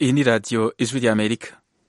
Iyi ni radiyo ijwi ry'Amerika.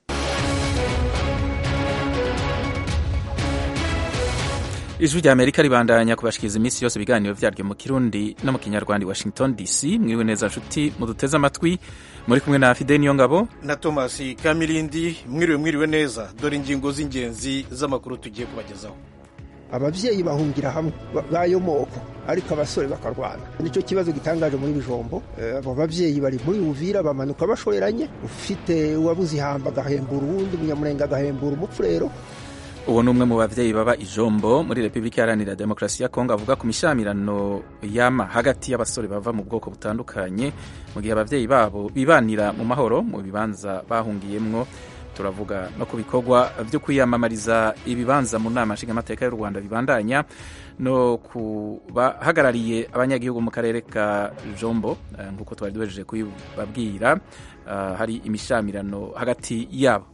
ijwi ry'Amerika ribandanya kubashikiriza iminsi yose ibiganiro vyaryo mu kirundi no mu kinyarwanda Washington DC. Mwiriwe neza nshuti muduteze amatwi, muri kumwe na Fide Niyongabo na Thomas Kamirindi. Mwiriwe mwiriwe neza, dore ingingo z'ingenzi z'amakuru tugiye kubagezaho. ababyeyi bahungira hamwe b'ayo moko ariko abasore bakarwana nicyo kibazo gitangaje muri bijombo abo babyeyi bari muri uvira bamanuka bashoreranye ufite uwabuze ihamba agahembura uwundi umunyamurenga agahembura umupfurero uwo ni umwe mu bavyeyi baba ijombo muri repubulika iharanira demokarasi ya kongo avuga ku mishamirano yama hagati y'abasore bava mu bwoko butandukanye mu gihe abavyeyi babo bibanira mu mahoro mu bibanza bahungiyemwo turavuga no ku bikorwa byo kwiyamamariza ibibanza mu nama nshingamateka y'u rwanda bibandanya no ku bahagarariye abanyagihugu mu karere ka jombo nk'uko twari duhejeje kubibabwira hari imishamirano hagati yabo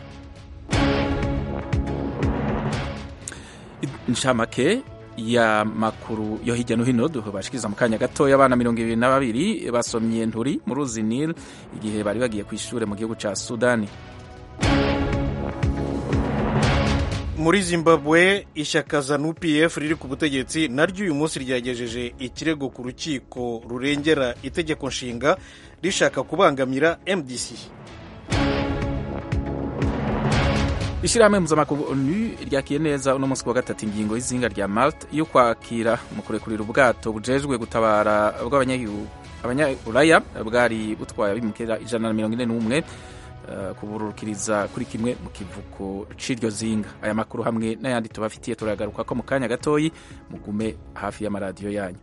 inshamake ya makuru yo hirya no hino bashikiriza mu kanya gatoya abana mirongo ibiri na babiri basomye nturi mu ruzi nil igihe bari bagiye ku ishure mu gihugu ca sudani muri zimbabwe ishyaka zanu pf riri ku butegetsi naryo uyu munsi ryagejeje ikirego ku rukiko rurengera itegeko nshinga rishaka kubangamira mdc ishyirahamwe mpuzamakungu onu ryakiye neza uno munsi wa gatatu ingingo y'izinga rya malta yo kwakira mu kurekurira ubwato bujejwe gutabara bw'abanyabulaya bwari butwaye abimukira ijana na mirongo ine n'umwe kubururukiriza kuri kimwe mu kivuko c'iryo zinga aya makuru hamwe n'ayandi tubafitiye turagaruka ko mu kanya gatoyi mugume hafi y'amaradiyo yanyu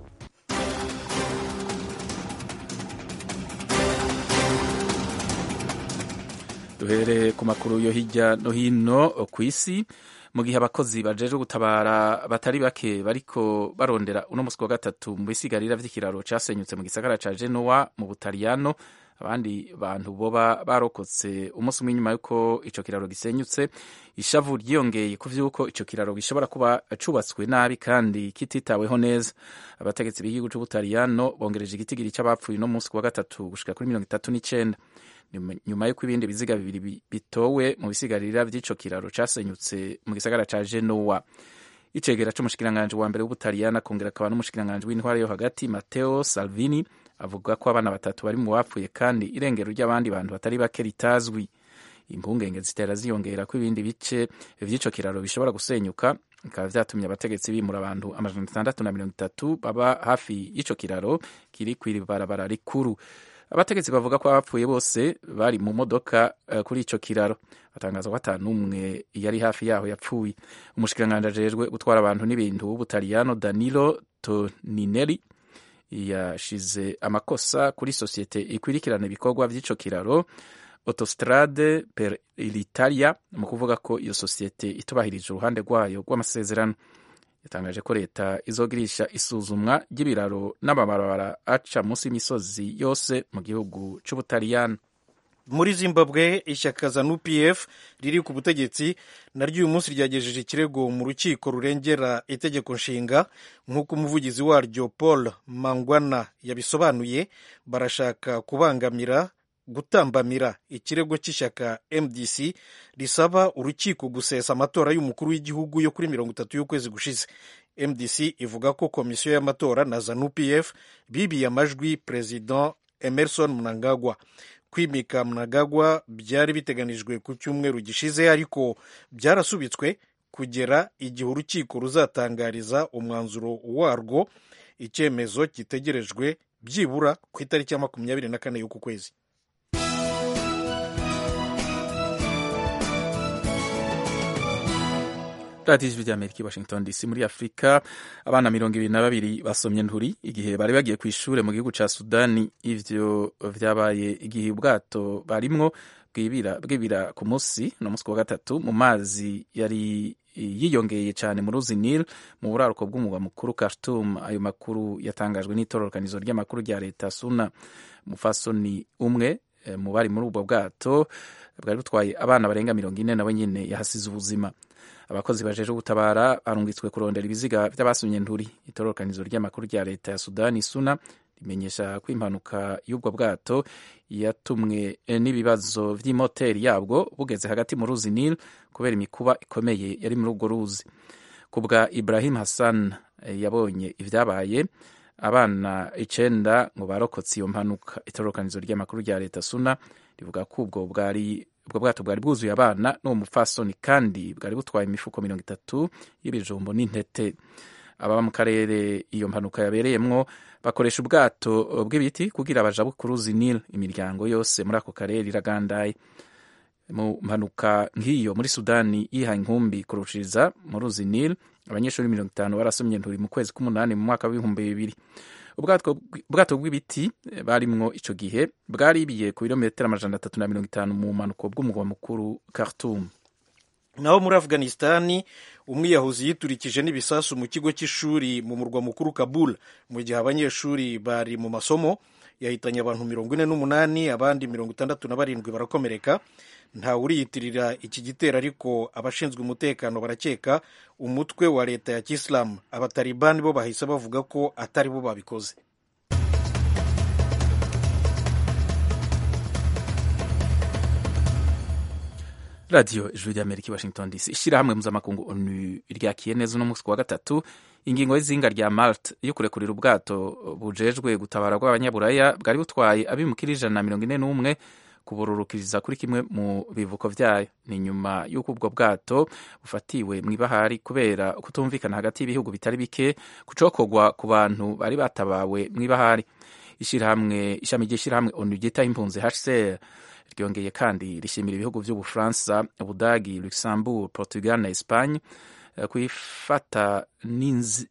duhere ku makuru yo hirya no hino ku isi mu gihe abakozi bajejwe gutabara batari bake bariko barondera uno musi wa gatatu mu bisigarira vy'ikiraro casenyutse mu gisagara ca Genoa mu Butaliyano abandi bantu boba barokotse umunsi umwe nyuma yuko ico kiraro gisenyutse ishavu ryiyongeye ku vy'uko ico kiraro gishobora kuba cubatswe nabi kandi kititaweho neza abategetsi b'igihugu c'ubutaliyano bongereje igitigiri c'abapfuye no munsi wa gatatu gushika kuri mirongo itatu n'icenda nyuma y'uko ibindi biziga bibiri bitowe mu bisigarira vy'ico kiraro casenyutse mu gisagara ca Genoa icegera c'umushikiranganji wa mbere w'ubutaliyano akongera akaba n'umushikiranganji w'intwara yo hagati Matteo Salvini avuga ko abana batatu bari mu bapfuye kandi irengero ry'abandi bantu batari bake ritazwi impungenge zitera ziyongera ko ibindi bice vy'ico kiraro bishobora gusenyuka bikaba vyatumye abategetsi bimura abantu amajana atandatu na mirongo itatu baba hafi y'ico kiraro kiri kw'ibarabara rikuru abategetsi bavuga ko abapfuye bose bari mu modoka uh, kuri ico kiraro batangaza ko ata n'umwe yari hafi yaho yapfuye umushikiranganji ajejwe gutwara abantu n'ibintu w'ubutaliyano danilo tonineri yashize amakosa kuri sosiyete ikwirikirana ibikorwa vy'ico kiraro autostrade per l'italia mu kuvuga ko iyo sosiyete itubahirije uruhande rwayo rw'amasezerano yatangaje ko leta izogirisha isuzumwa ry'ibiraro n'amabarabara aca munsi y'imisozi yose mu gihugu c'ubutaliyano muri zimbabwe ishyaka zanu pf riri ku butegetsi naryo uyu munsi ryagejeje ikirego mu rukiko rurengera itegeko nshinga nk'uko umuvugizi waryo paul mangwana yabisobanuye barashaka kubangamira gutambamira ikirego cy'ishyaka mdc risaba urukiko gusesa amatora y'umukuru w'igihugu yo kuri mirongo itatu y'ukwezi gushize mdc ivuga ko komisiyo y'amatora na zanu pf bibiye amajwi perezida emerson mnangagwa kwimika mnangagwa byari biteganijwe ku cyumweru gishize ariko byarasubitswe kugera igihe urukiko ruzatangariza umwanzuro warwo icyemezo gitegerejwe byibura ku itariki ya makumyabiri na kane y'uku kwezi radiyo ijwi ry'amerika i washington dc muri afurika abana mirongo ibiri na babiri basomye nturi igihe bari bagiye ku ishure mu gihugu ca sudani ivyo vyabaye igihe ubwato barimwo bwibira ku musi no musi wa gatatu mu mazi yari yiyongeye cyane mu ruzi nil mu buraruko bw'umugwa mukuru khartoum ayo makuru yatangajwe n'itororokanizo ry'amakuru rya leta suna mufasoni umwe mu bari muri ubwo bwato bwari butwaye abana barenga mirongo ine nabo nyine yahasize ubuzima abakozi bajeje gutabara barungitswe kurondera ibiziga by'abasumye nturi itororokanizo ry'amakuru rya leta ya sudani suna imenyesha ko impanuka y'ubwo bwato yatumwe n'ibibazo vy'imoteri yabwo bugeze hagati mu ruzi Nile kubera imikuba ikomeye yari muri urwo ruzi kubwa Ibrahim Hassan yabonye ivyabaye abana icenda ngo barokotse iyo mpanuka itororokanizo ry'amakuru rya leta suna rivuga ko ubwo bwari ubwo bwato bwari bwuzuye abana n'uwo mupfasoni kandi bwari butwaye imifuko mirongo itatu y'ibijumbo n'intete ababa mu karere iyo mpanuka yabereyemwo bakoresha ubwato bw'ibiti kugira baja ku ruzi Nile imiryango yose muri ako karere iragandaye mu mpanuka nk'iyo muri sudani yihaye inkumbi kurushiriza mu ruzi Nile abanyeshuri mirongo itanu barasomye nturi mu kwezi k'umunani mu mwaka w'ibihumbi bibiri ubwato bw'ibiti barimwo ico gihe bwaribiye ku birometero amajana atatu na mirongo itanu mu mpanuko bw'umugwa mukuru Khartoum naho muri afghanistani umwiyahuzi yiturikije n'ibisasu mu kigo cy'ishuri mu murwa mukuru kabul mu gihe abanyeshuri bari mu masomo yahitanye abantu mirongo ine n'umunani abandi mirongo itandatu na barindwi barakomereka ntawe uriyitirira iki gitero ariko abashinzwe umutekano barakeka umutwe wa leta ya kisilamu abatalibani bo bahise bavuga ko atari bo babikoze radiyo ijuru ry'amerika i washington dc ishyirahamwe mpuzamakungu onu ryakiye neza uno munsi ku wa gatatu ingingo y'izinga rya malt yo kurekurira ubwato bujejwe gutabara bw'abanyaburaya bwari butwaye abimukira ijana na mirongo ine n'umwe kubururukiriza kuri kimwe mu bivuko vyayo ni nyuma y'uko ubwo bwato bufatiwe mw'ibahari kubera kutumvikana hagati y'ibihugu bitari bike kucokorwa ku bantu bari batabawe mw'ibahari ishirahamwe ishami ry'ishirahamwe onu ryitaho impunzi hcr ryongeye kandi rishimira ibihugu vy'ubufaransa ubudagi luxembourg portugal na espagne kwifata n'inzi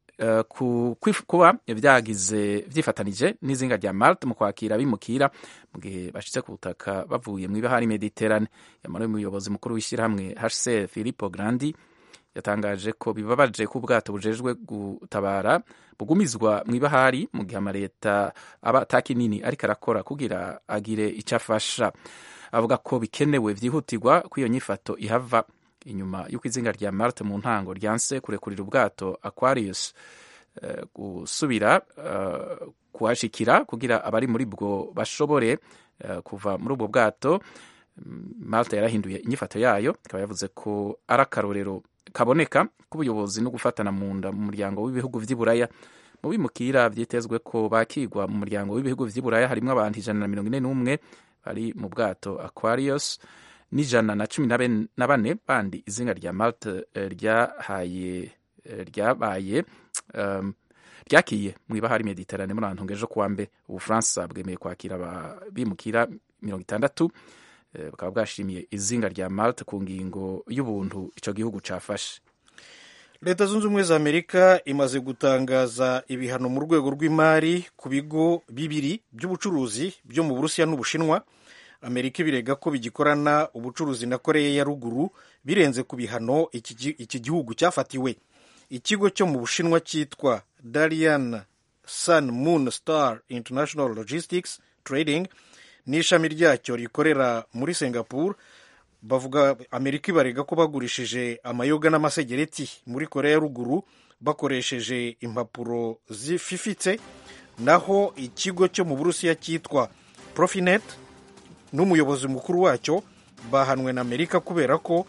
Uh, kuba vyagize vyifatanije n'izinga rya Malte mu kwakira abimukira mu gihe bashitse ku butaka bavuye mw'ibahari Mediterane yamara umuyobozi mukuru w'ishyirahamwe HCR Filippo Grandi yatangaje ko bibabaje ko ubwato bujejwe gutabara bugumizwa mw'ibahari mu gihe amaleta aba atakinini ariko arakora kugira agire ico afasha avuga ko bikenewe vyihutirwa ko iyo nyifato ihava inyuma y'uko izinga rya Marte mu ntango ryanse kurekurira ubwato Aquarius uh, gusubira uh, kuhashikira kugira abari muri bwo bashobore uh, kuva muri ubwo bwato Malta yarahinduye inyifato yayo ikaba yavuze ko ari akarorero kaboneka k'ubuyobozi no gufatana mu nda mu muryango w'ibihugu vy'iburaya mu bimukira vyitezwe ko bakigwa mu muryango w'ibihugu vy'iburaya harimwo abantu ijana na mirongo ine n'umwe bari mu bwato Aquarius n'ijana na cumi na bane bandi izinga rya Malte ryahaye ryabaye um, ryakiye mu ibahari Mediterane muri antunga ejo kuwa mbere ubufaransa bwemeye kwakira abimukira mirongo itandatu bukaba bwashimiye izinga rya Malte ku ngingo y'ubuntu ico gihugu cafashe leta zunze ubumwe za amerika imaze gutangaza ibihano mu rwego rw'imari ku bigo bibiri by'ubucuruzi byo mu burusiya n'ubushinwa amerika ibirega ko bigikorana ubucuruzi na koreya ya ruguru birenze ku bihano iki gihugu cyafatiwe ikigo cyo mu bushinwa cyitwa darian sun moon star international logistics trading n'ishami ryacyo rikorera muri singapore bavuga amerika ibarega ko bagurishije amayoga n'amasegereti muri koreya ya ruguru bakoresheje impapuro zififitse naho ikigo cyo mu burusiya cyitwa profinet n'umuyobozi mukuru wacyo bahanwe na amerika kubera ko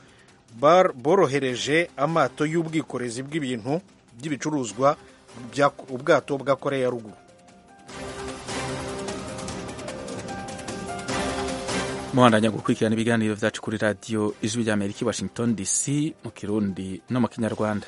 borohereje amato y'ubwikorezi bw'ibintu by'ibicuruzwa ubwato bwa koreya ya ruguru muhandanya gukurikirana ibiganiro vyacu kuri radiyo ijwi rya amerika i washington dc mu kirundi no mu kinyarwanda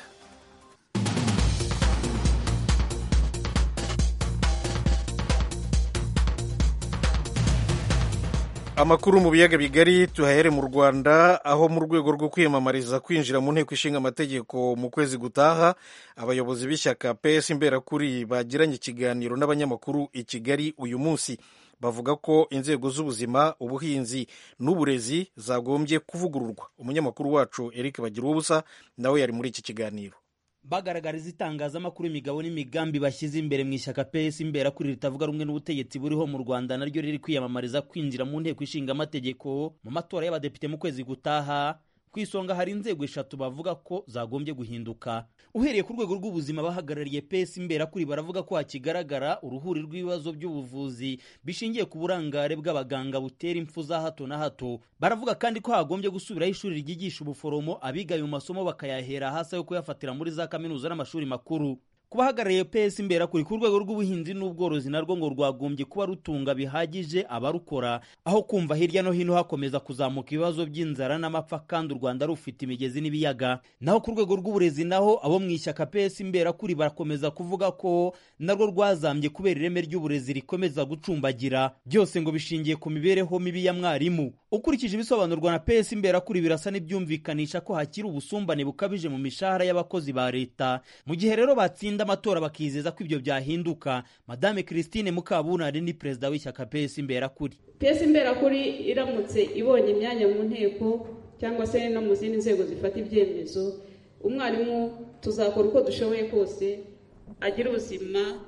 amakuru mu biyaga bigari tuhahere mu rwanda aho mu rwego rwo kwiyamamariza kwinjira mu nteko ishinga amategeko mu kwezi gutaha abayobozi b'ishyaka ps imberakuri bagiranye ikiganiro n'abanyamakuru i kigali uyu munsi bavuga ko inzego z'ubuzima ubuhinzi n'uburezi zagombye kuvugururwa umunyamakuru wacu eric bagira ubusa nawe yari muri iki kiganiro bagaragariza itangazamakuru imigabo n'imigambi bashyize imbere mu ishyaka PS imberakuri ritavuga rumwe n'ubutegetsi buriho mu Rwanda naryo riri kwiyamamariza kwinjira mu nteko ishinga amategeko mu matora y'abadepite mu kwezi gutaha ku isonga hari inzego eshatu bavuga ko zagombye guhinduka uhereye ku rwego rw'ubuzima bahagarariye pesi imberakuri baravuga ko hakigaragara uruhuri rw'ibibazo by'ubuvuzi bishingiye ku burangare bw'abaganga butera impfu za hato na hato baravuga kandi ko hagombye gusubiraho ishuri ryigisha ubuforomo abigaye mu masomo bakayahera hasi yo kuyafatira muri za kaminuza n'amashuri makuru ku bahagarariye pesi imberakuri ku rwego rw'ubuhinzi n'ubworozi narwo ngo rwagombye kuba rutunga bihagije abarukora aho kumva hirya no hino hakomeza kuzamuka ibibazo by'inzara n'amapfa kandi u rwanda rufite imigezi n'ibiyaga naho ku rwego rw'uburezi naho abo mu ishyaka pesi imberakuri barakomeza kuvuga ko narwo rwazambye kubera ireme ry'uburezi rikomeza gucumbagira byose ngo bishingiye ku mibereho mibi ya mwarimu ukurikije ibisobanurwa na pesi imberakuri birasa n'ibyumvikanisha ko hakiri ubusumbane bukabije mu mishahara y'abakozi ba leta mu gihe rero batsinda amatora bakizeza ko ibyo byahinduka madame christine mukabunari ni perezida w'ishyaka pesi imberakuri pesi imberakuri iramutse ibonye imyanya mu nteko cyangwa se no mu zindi nzego zifata ibyemezo umwarimu tuzakora uko dushoboye kose agira ubuzima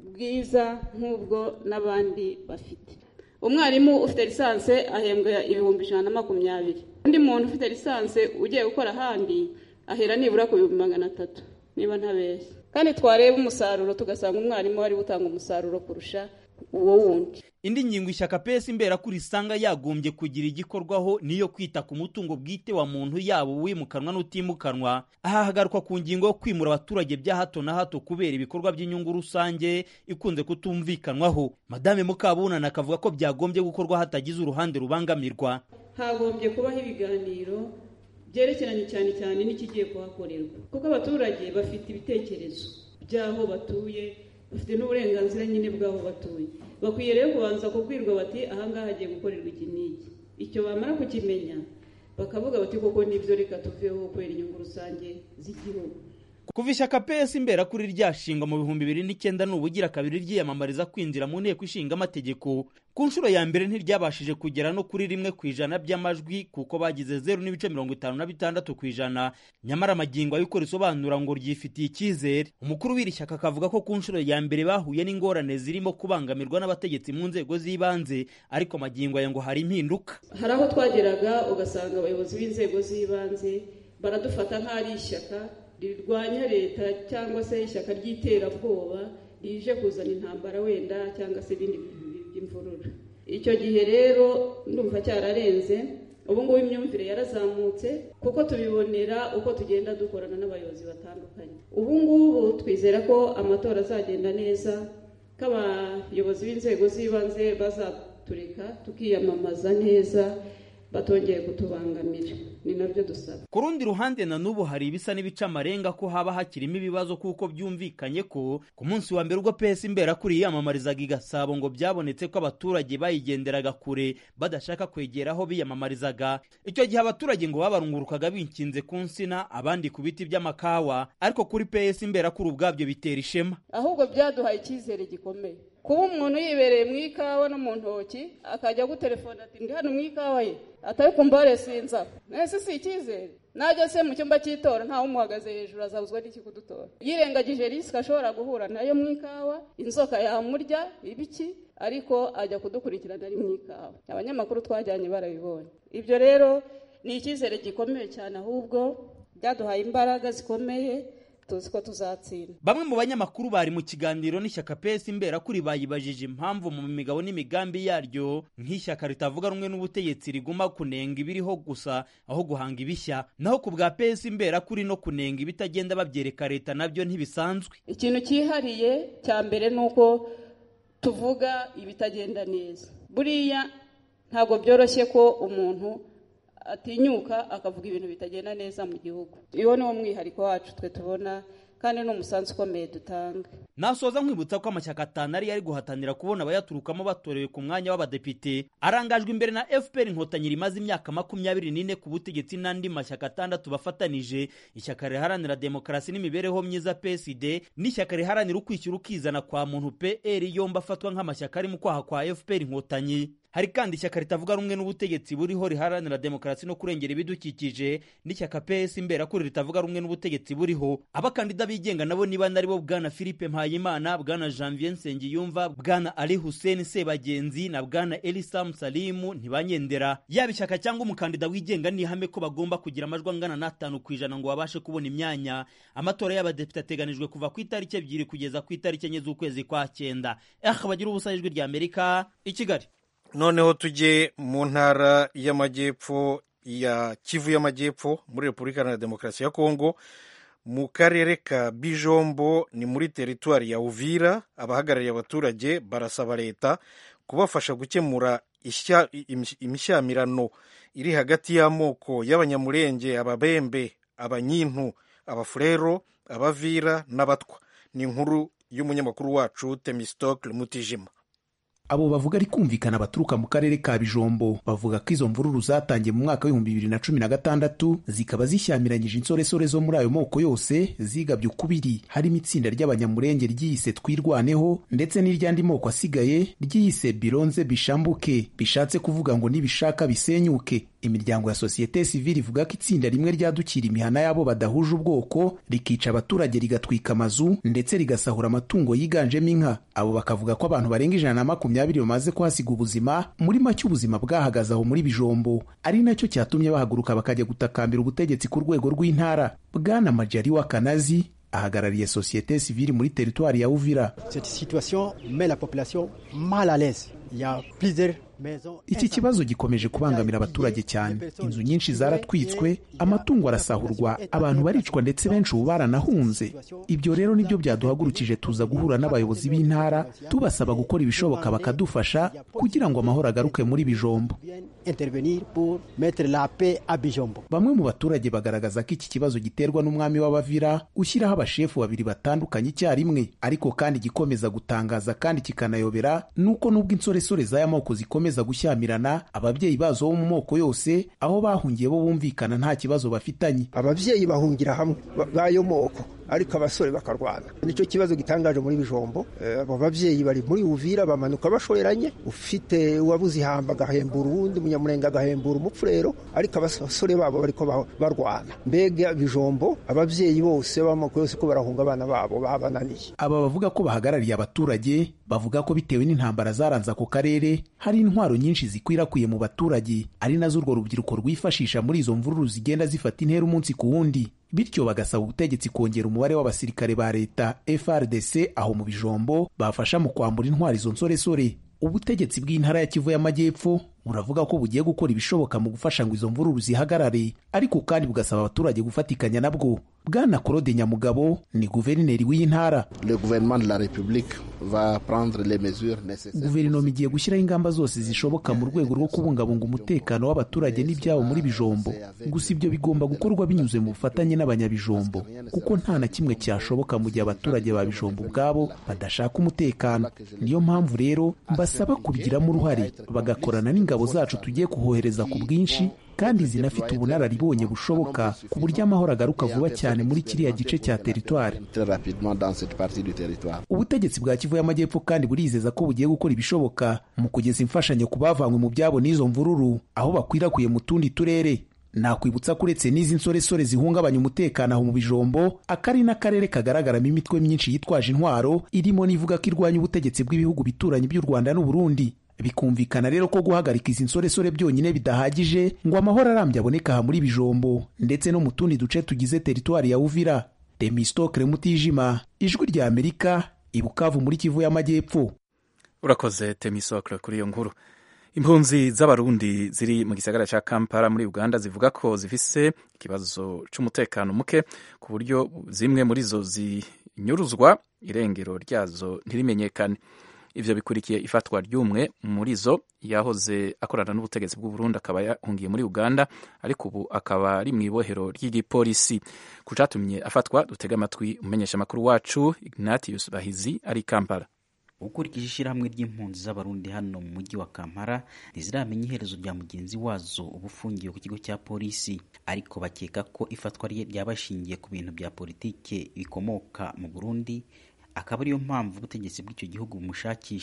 bwiza nk'ubwo n'abandi bafite umwarimu ufite lisansi ahembwa ibihumbi ijana na makumyabiri undi muntu ufite lisansi ugiye gukora ahandi ahera nibura ku bihumbi magana atatu niba ntabeshya kandi twareba umusaruro tugasanga umwarimu wari gutanga umusaruro kurusha uwo wundi indi ngingo ishyaka pesi imberakuri isanga yagombye kugira igikorwaho niyo kwita ku mutungo bwite wa muntu yaba uwimukanwa n'utimukanwa aha hagarukwa ku ngingo yo kwimura abaturage bya hato na hato kubera ibikorwa by'inyungu rusange ikunze kutumvikanwaho madame mukabunana akavuga ko byagombye gukorwa hatagize uruhande rubangamirwa hagombye kubaho ibiganiro byerekeranye cyane cyane n'ikigiye kuhakorerwa kuko abaturage bafite ibitekerezo by'aho batuye bafite n'uburenganzira nyine bw'aho batuye bakwiye rero kubanza kubwirwa bati ahangaha hagiye gukorerwa iki n'iki icyo bamara kukimenya bakavuga bati koko nibyo reka tuveho kubera inyungu rusange z'igihugu kuva ishyaka pesi imberakuri ryashingwa mu bihumbi bibiri n'icyenda ni ubugira kabiri ryiyamamariza kwinjira mu nteko ishinga amategeko ku nshuro ya mbere ntiryabashije kugera no kuri rimwe ku ijana by'amajwi kuko bagize zeru n'ibice mirongo itanu na bitandatu ku ijana nyamara amagingo ayikora isobanura ngo ryifitiye icyizere umukuru w'iri shyaka akavuga ko ku nshuro ya mbere bahuye n'ingorane zirimo kubangamirwa n'abategetsi mu nzego z'ibanze ariko amagingo aya ngo hari impinduka hari aho twageraga ugasanga abayobozi b'inzego z'ibanze baradufata nk'aho ari ishyaka rirwanya leta cyangwa se ishyaka ry'iterabwoba rije kuzana intambara wenda cyangwa se ibindi bintu by'imvururu icyo gihe rero ndumva cyararenze ubu ngubu imyumvire yarazamutse kuko tubibonera uko tugenda dukorana n'abayobozi batandukanye ubu ngubu twizera ko amatora azagenda neza ko abayobozi b'inzego z'ibanze bazatureka tukiyamamaza neza batongeye kutubangamira ni nabyo dusaba ku rundi ruhande na n'ubu hari ibisa n'ibica amarenga ko haba hakirimo ibibazo kuko byumvikanye ko ku munsi wa mbere ubwo pesi imberakuri yiyamamarizaga i gasabo ngo byabonetse ko abaturage bayigenderaga kure badashaka kwegera aho biyamamarizaga icyo gihe abaturage ngo babarungurukaga binkinze ku nsina abandi ku biti by'amakawa ariko kuri pesi imberakuri ubwabyo bitera ishema ahubwo byaduhaye icyizere gikomeye kuba umuntu yibereye mu ikawa no mu ntoki akajya gutelefona ati ndi hano mu ikawa ye atari kumva resinza nese si icyizere najya se mu cyumba cy'itora ntawe umuhagaze hejuru azabuzwa n'iki kudutora yirengagije risike ashobora guhura nayo mu ikawa inzoka yamurya ibiki ariko ajya kudukurikirana ari mu ikawa abanyamakuru twajyanye barabibonye ibyo rero ni icyizere gikomeye cyane ahubwo byaduhaye imbaraga zikomeye tuzi ko tuzatsinda bamwe mu banyamakuru bari mu kiganiro n'ishyaka pesi imberakuri bayibajije impamvu mu migabo n'imigambi yaryo nk'ishyaka ritavuga rumwe n'ubutegetsi riguma kunenga ibiriho gusa aho guhanga ibishya naho ku bwa pesi imberakuri no kunenga ibitagenda babyereka leta nabyo ntibisanzwe ikintu cyihariye cya mbere ni uko tuvuga ibitagenda neza buriya ntabwo byoroshye ko umuntu atinyuka akavuga ibintu bitagenda neza mu gihugu uwo ni wo mwihariko wacu twe tubona kandi ni umusanzu ukomeye dutanga nasoza nkwibutsa ko amashyaka atanu ari yari guhatanira kubona abayaturukamo batorewe ku mwanya w'abadepite arangajwe imbere na fpr inkotanyi rimaze imyaka makumyabiri n'ine ku butegetsi n'andi mashyaka atandatu bafatanije ishyaka riharanira demokarasi n'imibereho myiza psd n'ishyaka riharanira ukwishyura ukizana kwa muntu pr yombi afatwa nk'amashyaka ari mu kwaha kwa fpr inkotanyi hari kandi ishyaka ritavuga rumwe n'ubutegetsi buriho riharanira demokarasi no kurengera ibidukikije n'ishyaka ps imberakuri ritavuga rumwe n'ubutegetsi buriho abakandida bigenga nabo niba nari bo bwana philippe mpayimana bwana janvier nsengiyumva bwana ali hussein sebagenzi na bwana elisam salimu ntibanyendera yaba ishyaka cyangwa umukandida wigenga ni ihame ko bagomba kugira amajwi angana n'atanu ku ijana ngo babashe kubona imyanya amatora y'abadepite ateganijwe kuva ku itariki ebyiri kugeza ku itariki enye z'ukwezi kwa cyenda eh bagira ubusa ijwi rya amerika i kigali noneho tujye mu ntara y'amajyepfo ya kivu y'amajyepfo muri repubulika iharanira demokarasi ya kongo mu karere ka bijombo ni muri teritwari ya uvira abahagarariye abaturage barasaba leta kubafasha gukemura imishyamirano iri hagati y'amoko y'abanyamurenge ababembe abanyintu abafurero abavira n'abatwa ni inkuru y'umunyamakuru wacu temistokle mutijima abo bavuga ari kumvikana baturuka mu karere ka bijombo bavuga ko izo mvururu zatangiye mu mwaka w'ibihumbi bibiri na cumi na gatandatu zikaba zishyamiranyije insoresore zo muri ayo moko yose zigabye ukubiri harimo itsinda ry'abanyamurenge ryiyise twirwaneho ndetse n'iry'andi moko asigaye ryiyise bironze bishambuke bishatse kuvuga ngo nibishaka bisenyuke imiryango ya sosiyete sivile ivuga ko itsinda rimwe ryadukira imihana y'abo badahuje ubwoko rikica abaturage rigatwika amazu ndetse rigasahura amatungo yiganjemo inka abo bakavuga ko abantu barenga ijana na makumyabiri bamaze kuhasiga ubuzima muri make ubuzima bwahagaze aho muri bijombo ari nacyo cyatumye bahaguruka bakajya gutakambira ubutegetsi ku rwego rw'intara bwana majari wa kanazi ahagarariye sosiyete sivile muri teritwari ya uvira iki kibazo gikomeje kubangamira abaturage cyane inzu nyinshi zaratwitswe amatungo arasahurwa abantu baricwa ndetse benshi ubu baranahunze ibyo rero nibyo byaduhagurukije tuza guhura n'abayobozi b'intara tubasaba gukora ibishoboka bakadufasha kugira ngo amahoro agaruke muri bijombo bamwe mu baturage bagaragaza ko iki kibazo giterwa n'umwami w'abavira ushyiraho abashefu babiri batandukanye icyarimwe ariko kandi gikomeza gutangaza kandi kikanayobera nuko nubwo insoresore z'aya moko zikomeza gushyamirana ababyeyi bazo bo mu moko yose aho bahungiye bo bumvikana nta kibazo bafitanye ababyeyi bahungira hamwe b'ayo moko ariko abasore bakarwana nicyo kibazo gitangaje muri bijombo abo babyeyi bari muri uvira bamanuka bashoreranye ufite uwabuze ihamba agahembura uwundi munyamurenge agahembura umupfurero ariko abasore babo bariko barwana mbega bijombo ababyeyi bose b'amoko yose ko barahunga abana babo babananiye aba bavuga ko bahagarariye abaturage bavuga ko bitewe n'intambara zaranze ako karere hari intwaro nyinshi zikwirakwiye mu baturage ari nazo urwo rubyiruko rwifashisha muri izo mvururu zigenda zifata intera umunsi ku wundi bityo bagasaba ubutegetsi kongera umubare w'abasirikare ba leta FRDC aho mu bijombo bafasha mu kwambura intwari izo nsoresore ubutegetsi bw'intara ya kivu y'amajyepfo buravuga ko bugiye gukora ibishoboka mu gufasha ngo izo mvururu zihagarare ariko kandi bugasaba abaturage gufatikanya nabwo bwana claude nyamugabo ni guverineri w'iyi ntara guverinoma igiye gushyiraho ingamba zose zishoboka mu rwego rwo kubungabunga umutekano w'abaturage n'ibyabo muri bijombo gusa ibyo bigomba gukorwa binyuze mu bufatanye n'abanyabijombo kuko nta na kimwe cyashoboka mu gihe abaturage ba bijombo ubwabo badashaka umutekano niyo mpamvu rero mbasaba kubigiramo uruhare bagakorana n'ingabo zacu tugiye kuhohereza ku bwinshi kandi zinafite ubunararibonye bushoboka ku buryo amahoro agaruka vuba cyane muri kiriya gice cya teritwari ubutegetsi bwa kivu y'amajyepfo kandi burizeza ko bugiye gukora ibishoboka mu kugeza imfashanyo ku bavanywe mu byabo n'izo mvururu aho bakwirakwiye mu tundi turere nakwibutsa ko uretse n'izi nsoresore zihungabanya umutekano aho mu bijombo akari n'akarere kagaragaramo imitwe myinshi yitwaje intwaro irimo n'ivuga ko irwanya ubutegetsi bw'ibihugu bituranyi by'u rwanda n'uburundi bikumvikana rero ko guhagarika izi nsoresore byonyine bidahagije ngo amahoro arambye aboneka aha muri bijombo ndetse no mu tundi duce tugize teritwari ya uvira demistokre mutijima ijwi rya amerika ibukavu muri kivu y'amajyepfo urakoze temisokre kuri iyo nkuru impunzi z'abarundi ziri mu gisagara cya kampala muri uganda zivuga ko zifise ikibazo cy'umutekano muke ku buryo zimwe muri zo zinyuruzwa irengero ryazo ntirimenyekane ivyo bikurikiye ifatwa ry'umwe muri zo yahoze akorana n'ubutegetsi bw'uburundi akaba yahungiye muri uganda ariko ubu akaba ari mu ibohero ry'igipolisi ku catumye afatwa dutega amatwi umumenyesha amakuru wacu ignatius bahizi ari kampala ukurikije ishyirahamwe ry'impunzi z'abarundi hano mu mujyi wa kampala ntiziramenya iherezo rya mugenzi wazo uba ufungiwe ku kigo cya polisi ariko bakeka ko ifatwa rye ryaba rishingiye ku bintu bya politike bikomoka mu burundi akaba ariyo mpamvu ubutegetsi bw'icyo gihugu bumushakisha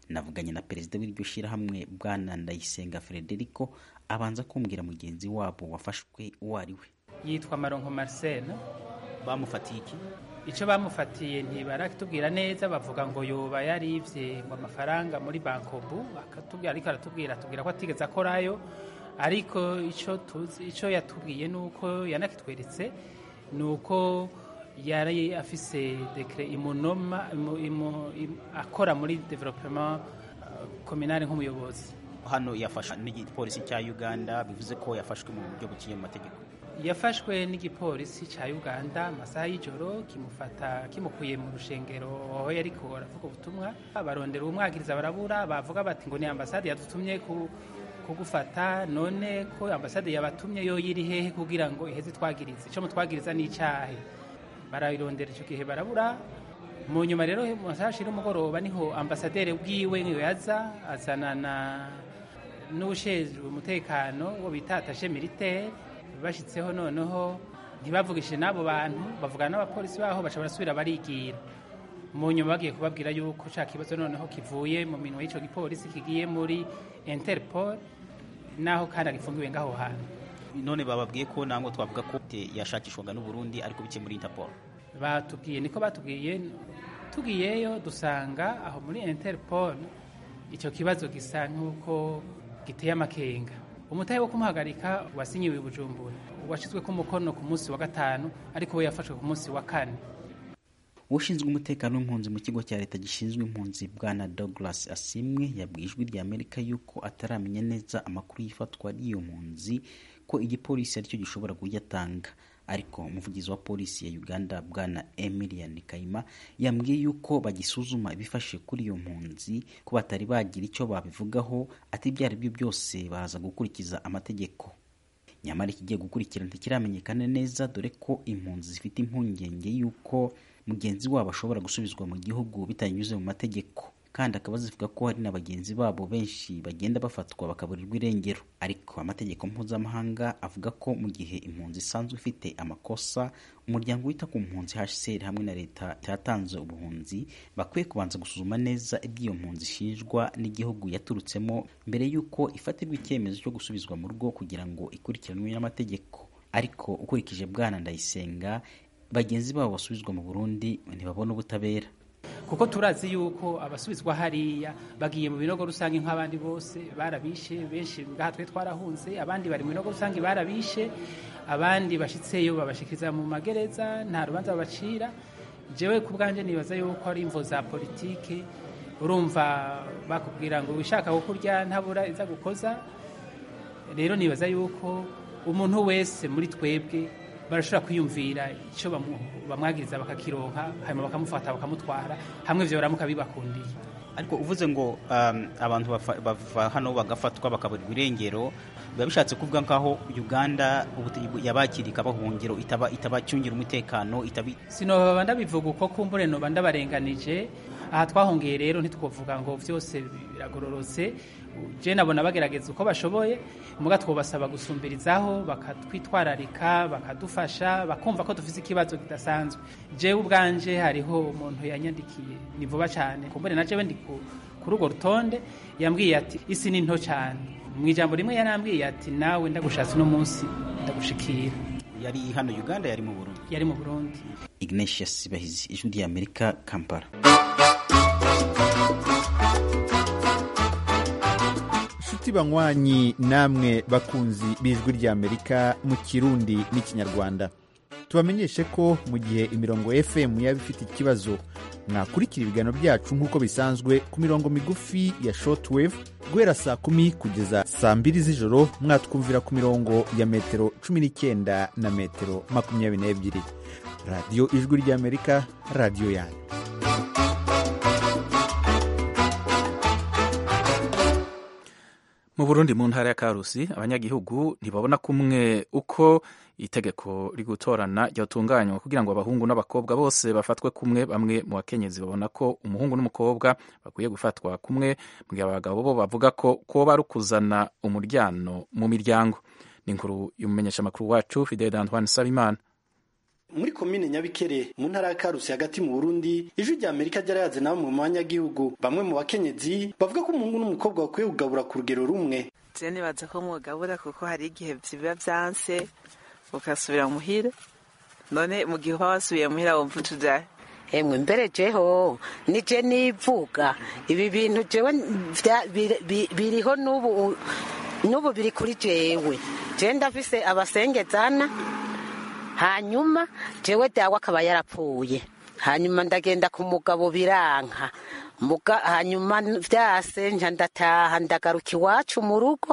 navuganye na perezida w'iryo shyirahamwe bwana ndayisenga frederico abanza kumbwira mugenzi wabo wafashwe uwo ari we yitwa maronko marcel bamufatiye iki icyo bamufatiye ntibaratubwira neza bavuga ngo yoba yarivye ngo amafaranga muri bankobu akatubwira ariko aratubwira atubwira ko atigeze akorayo ariko icyo tuzi icyo yatubwiye ni uko yanakitweretse ni uko yari afise dekre imunoma imu, imu, imu, akora muri development uh, communale nk'umuyobozi hano yafashwe n'igipolisi cya uganda bivuze ko yafashwe mu buryo buciye mu mategeko yafashwe n'igipolisi cya uganda amasaha y'ijoro kimufata kimukuye mu rushengero aho yari aravuga ubutumwa barondera umwagiriza barabura bavuga bati ngo ni ambasade yadutumye ku kugufata none ko ambasade yabatumye yo yiri hehe kugira ngo iheze twagirize icyo mutwagiriza ni icyahe barabirondera icyo gihe barabura mu nyuma rero mu masaha ashira umugoroba niho ambasaderi bwiwe niyo yaza azanana n'ushinzwe umutekano wo bita atashe militaire bashyitseho noneho ntibavugishije n'abo bantu bavugana n'abapolisi baho baca barasubira barigira mu nyuma bagiye kubabwira yuko cya kibazo noneho kivuye mu minwa y'icyo gipolisi kigiye muri interpol naho kandi agifungiwe ngaho hantu none bababwiye ko nangwa twavuga ko yashakishwaga n'uburundi ariko bike muri interpol batubwiye niko batubwiye tugiyeyo dusanga aho muri interpol icyo kibazo gisa nk'uko giteye amakenga umutahe wo kumuhagarika wasinyiwe i bujumbura washyizwe ku mukono ku munsi wa gatanu ariko we yafashwe ku munsi wa kane ushinzwe umutekano w'impunzi mu kigo cya leta gishinzwe impunzi bwana douglas asimwe yabwiye ijwi rya amerika yuko ataramenya neza amakuru y'ifatwa ry'iyo mpunzi ko igipolisi aricyo gishobora kuyatanga ariko umuvugizi wa polisi ya uganda bwana emilian kayima yambwiye yuko bagisuzuma ibifashe kuri iyo mpunzi ko batari bagira icyo babivugaho ati ibyo ari byo byose baza gukurikiza amategeko nyamara ikigiye gukurikira ntikiramenyekana neza dore ko impunzi zifite impungenge y'uko mugenzi wabo ashobora gusubizwa mu gihugu bitanyuze mu mategeko kandi akaba zivuga ko hari na bagenzi babo benshi bagenda bafatwa bakaburirwa irengero ariko amategeko mpuzamahanga avuga ko mu gihe impunzi isanzwe ifite amakosa umuryango wita ku mpunzi hcr hamwe na leta cyatanze ubuhunzi bakwiye kubanza gusuzuma neza iby'iyo mpunzi ishinjwa n'igihugu yaturutsemo mbere y'uko ifatirwa icyemezo cyo gusubizwa mu rugo kugira ngo ikurikiranwe n'amategeko ariko ukurikije bwana ndayisenga bagenzi babo basubizwa mu burundi ntibabona ubutabera kuko turazi yuko abasubizwa hariya bagiye mu binogo rusange nk'abandi bose barabishe benshi ngaha twe twarahunze abandi bari mu binogo rusange barabishe abandi bashitseyo babashikiriza mu magereza nta rubanza babacira jewe ku bwanjye nibaza yuko ari imvo za politike urumva bakubwira ngo wishaka kukurya ntabura iza gukoza rero nibaza yuko umuntu wese muri twebwe barashobora kwiyumvira icyo bamwagiriza bakakironka hanyuma bakamufata bakamutwara hamwe ibyo baramuka bibakundiye ariko uvuze ngo um, abantu bava hano bagafatwa bakaburirwa irengero biba bishatse kuvuga nk'aho uganda yabakiriye ikabahungiro itabacungira umutekano itabi sinoba ndabivuga uko kumbure noba ndabarenganije aha twahungiye rero ntitwovuga ngo byose biragororotse je nabona bagerageza uko bashoboye muga twobasaba gusumbirizaho bakatwitwararika bakadufasha bakumva ko dufite ikibazo kidasanzwe jewe ubwanje hariho umuntu yanyandikiye ni vuba cyane kumbure na jewe ndi kuri urwo rutonde yambwiye ati isi ni nto cyane mu ijambo rimwe yarambwiye ati nawe ndagushatse uno munsi ndagushikira yari hano uganda yari mu burundi yari mu burundi ignatius bahizi ijwi rya amerika kampala inshuti banywanyi namwe bakunzi b'ijwi ry'amerika mu kirundi n'ikinyarwanda tubamenyeshe ko mu gihe imirongo fm yaba ifite ikibazo mwakurikira ibiganiro byacu nk'uko bisanzwe ku mirongo migufi ya shortwave guhera saa kumi kugeza saa mbiri z'ijoro mwatwumvira ku mirongo ya metero cumi n'icyenda na metero makumyabiri n'ebyiri radiyo ijwi ry'amerika radiyo yanyu mu burundi mu ntara ya karusi abanyagihugu ntibabona kumwe uko itegeko rigutorana ryatunganywa kugira ngo abahungu n'abakobwa bose bafatwe kumwe bamwe mu bakenyezi babona ko umuhungu n'umukobwa bakwiye gufatwa kumwe mu gihe abagabo bo bavuga ko kuba ari ukuzana umuryano mu miryango ni inkuru y'umumenyeshamakuru wacu fidel antoine sabimana muri komine nyabikere mu ntara ya karusi hagati mu burundi ijwi rya amerika ryarayaze na bamwe mu banyagihugu bamwe mu bakenyezi bavuga ko umuhungu n'umukobwa bakwiye kugabura ku rugero rumwe je nibaza ko mwugabura kuko hari igihe biba vyanse ugasubira muhira none mu gihe uba wasubiye muhira wumva utujahe emwe mbere jeho nije nivuga ibi bintu jewe vya- biri- bi- biriho n'ubu n'ubu biri kuri jewe je ndafise abasengezana hanyuma jewe dawe akaba yarapfuye hanyuma ndagenda ku mugabo biranka Muga, hanyuma vyase nja ndataha ndagaruka iwacu mu rugo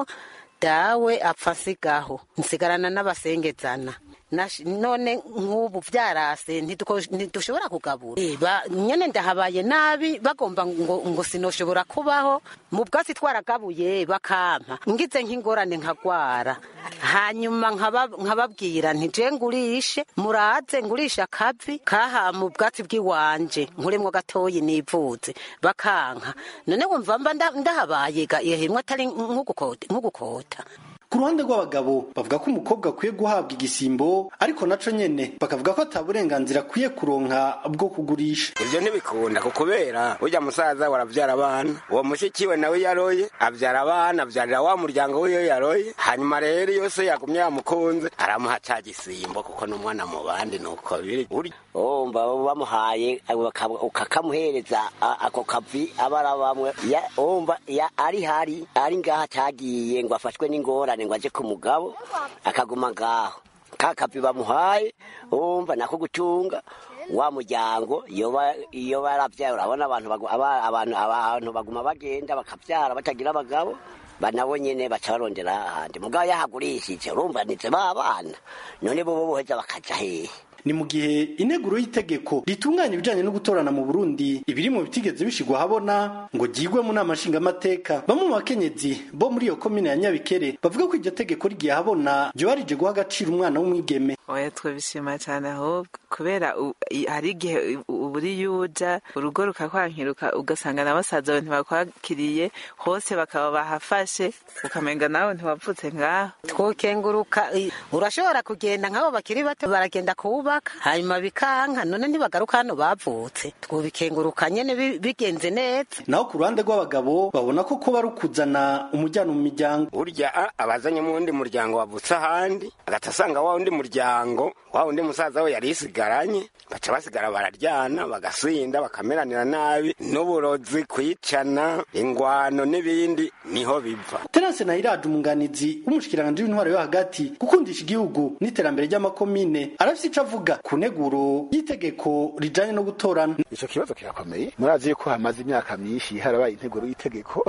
dawe apfa nsigaho nsigarana n'abasengezana Nash- none nk'ubu vyarase ntiduko- ntidushobora kugabura Eh, ba- nyene ndahabaye nabi bagomba ngo, ngo sinoshobora kubaho mu bwatsi twaragabuye bakampa ngize nk'ingorane nkagwara hanyuma nkaba- nkababwira nti je ngurishe muraze ngurishe akavi kaha mu bwatsi bw'iwanje nkuremwo gatoyi nivuze bakanka none wumva mba nda- ndahabaye ga yehemwe atari nk'ugukota nk'ugukota ku ruhande rw'abagabo bavuga ko umukobwa akwiye guhabwa igisimbo ariko naco nyene bakavuga ko ata burenganzira akwiye kuronka bwo kugurisha ibyo ntibikunda ku kubera ujya musaza warabyara abana uwo mushiki we nawe yaroye abyara abana abyarira wa muryango we iyo yaroye hanyuma rero iyo se yagumye yamukunze aramuha ca gisimbo kuko n'umwana mu bandi nuko biri Uri- umva bamuhaye ukaba- ukakamuhereza a- ako kavi abara bamwe Ya- umva ya- ari hari ari ngaho atagiye ngo afashwe n'ingorane ngo aje ku mugabo akaguma ngaho ka kavi bamuhaye umva nako gutunga wa muryango iyo ba- iyo baravyaye urabona abantu bagu- aba- abantu abantu baguma bagenda bakavyara batagira abagabo banabo nyene baca barondera ahandi mugabo yahagurishije urumva nize ba bana none bobo boheza bakaja hehe ni mu gihe integuro y'itegeko ritunganya ibijanye no gutorana mu burundi ibiri mu bitigeze bishigwa habona ngo ryigwe mu nama nshingamateka bamwe mu bakenyezi bo muri iyo komine ya nyabikere bavuga ko iryo tegeko rigiye habona ryoba rije guha agaciro umwana w'umwigeme oya twabishima cyane ahubwo kubera u- i- hari igihe u- uburi yuja urugo rukakwankiruka ugasanga na basaza bawe ntibakwakiriye hose bakaba bahafashe ukamenga nawe ntiwavutse ngaho twokenguruka i- urashobora kugenda nk'abo bakiri bato baragenda kuwubaka hanyuma bikanka none ntibagaruka hano bavutse twobikenguruka nyene bi- bigenze neza naho ku ruhande rw'abagabo babona ko kuba ari ukuzana umujyano mu miryango burya a- abazanye mu wundi muryango wavutse ahandi agahita asanga wa wundi muryango wa wundi musaza we yari yisigaranye baca basigara bararyana bagasinda bakameranira nabi n'uburozi kwicana ingwano n'ibindi niho biva terase nahiraje umunganizi w'umushikiranganji w'intwaro yo hagati gukundisha igihugu n'iterambere ry'amakomine arafise ico avuga ku nteguro y'itegeko rijanye no gutorana ico kibazo kirakomeye murazi yuko hamaze imyaka myinshi harabaye integuro y'itegeko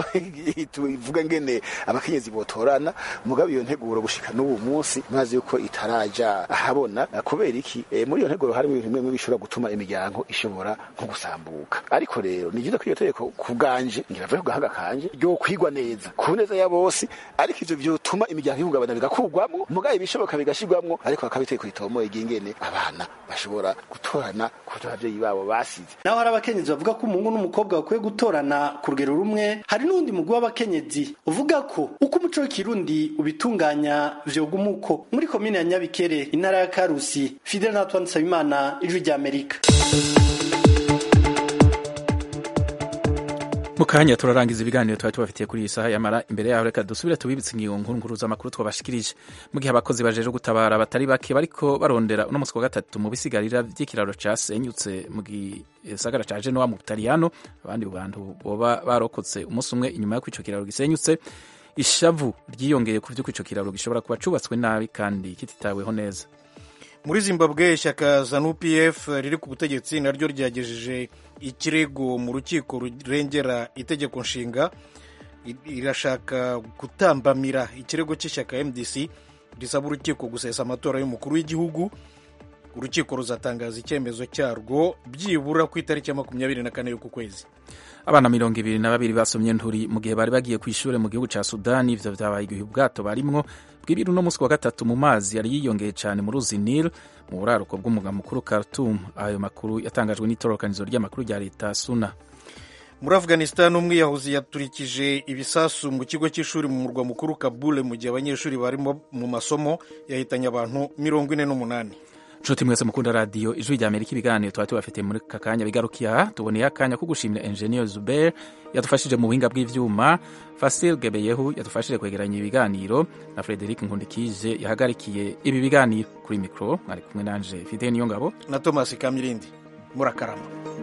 tuvuga ngene abakenyezi botorana mugabo iyo nteguro gushika n'ubu munsi murazi yuko itaraja ahabona kubera iki e, muri iyo nteguro harimo ibintu bimwe bishobora gutuma imiryango ishobora nko gusambuka ariko rero ni byiza ko iyo tegeko ku bwanje ngiravuye ku gahanga kanje ryo kwigwa neza ku neza ya bose ariko ivyo vyotuma imiryango ihungabana bigakugwamwo mugabo ibishoboka bigashirwamwo ariko hakaba itegeko ritomoye ry'ingene abana bashobora gutorana ku abavyeyi babo basize naho hari abakenyezi bavuga ko umuhungu n'umukobwa bakwiye gutorana ku rugero rumwe hari n'uwundi mugwi w'abakenyezi uvuga ko uko umuco w'ikirundi ubitunganya vyoguma uko muri komine ya nyabikere intara ya karusi fidel natwan nsabimana ijwi rya amerika mu kanya turarangiza ibiganiro twari tubafitiye kuri iyi saha yamara imbere yaho reka dusubire tubibitse ingingo nkuru nkuru z'amakuru twabashikirije mu gihe abakozi bajeje gutabara batari bake bariko barondera uno musi wa gatatu mu bisigarira vy'ikiraro casenyutse mu gisagara ca Genoa mu Butaliyano abandi bantu boba barokotse umunsi umwe inyuma y'uko ico kiraro gisenyutse ishavu ryiyongeye ku vy'uko ico kiraro gishobora kuba cubatswe nabi kandi kititaweho neza muri zimbabwe ishyaka zanu pf riri ku butegetsi naryo ryagejeje ikirego mu rukiko rurengera itegeko nshinga irashaka gutambamira ikirego cy'ishyaka mdc risaba urukiko gusesa amatora y'umukuru w'igihugu urukiko ruzatangaza icyemezo cyarwo byibura ku itariki ya makumyabiri na kane y'uku kwezi abana mirongo ibiri na babiri basomye nturi mu gihe bari bagiye ku ishuri mu gihugu cya sudani ivyo vyabaye igihe ubwato barimwo bw'ibiri uno munsi wa gatatu mu mazi yari yiyongeye cyane mu ruzi nil mu buraruko bw'umugwa mukuru khartoum ayo makuru yatangajwe n'itororokanizo ry'amakuru rya leta suna muri afghanistan umwiyahuzi yaturikije ibisasu mu kigo cy'ishuri mu murwa mukuru kabule mu gihe abanyeshuri barimo mu masomo yahitanye abantu mirongo ine n'umunani nshuti mwese mukunda radiyo ijwi rya amerika ibiganiro tuba tubafitiye muri aka kanya bigarukiye aha tuboneye akanya ko gushimira enjeniyeri zuber yadufashije mu buhinga bw'ivyuma fasil gebeyehu yadufashije kwegeranya ibiganiro na frederic nkundikije yahagarikiye ibi biganiro kuri mikoro mwari kumwe nanje fide niyo ngabo na thomas kamirindi murakarama